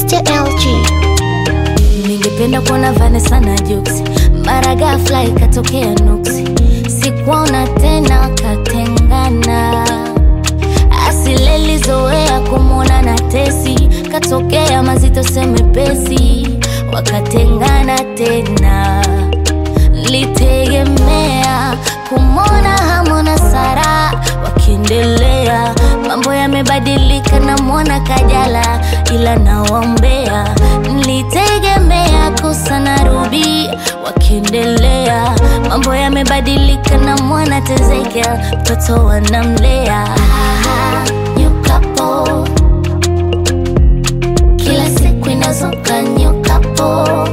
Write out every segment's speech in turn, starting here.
Mr. LG. Ningependa kuona Vanessa na Jux, mara ghafla ikatokea nuksi, sikuona tena, katengana. Asilelizoea kumwona na Tesi, katokea mazito semepesi, wakatengana tena. Litegemea kumwona Hamu na Sara wakiendelea, mambo yamebadilika, namwona Kajala ila nawaombea. Nilitegemea Kosa na Ruby wakiendelea, mambo yamebadilika, namwona Tezekia mtoto wanamlea. Ah, new couple. Kila siku inazuka new couple.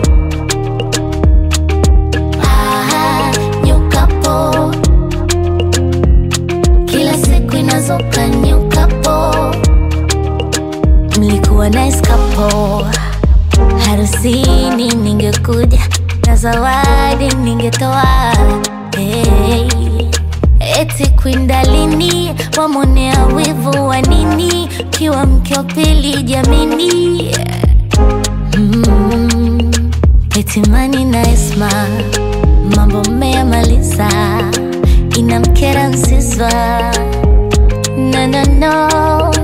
Ah, new couple. Kila siku inazuka new couple. Mlikuwa nice couple. Harusini ningekuja na zawadi ningetoa. Hey. Eti kwindalini wamonea wivu wa nini? Kiwa mke wa pili jamini. Mm. Eti Mani na Esma mambo mmeyamaliza, inamkera Nsiswa no, no, no.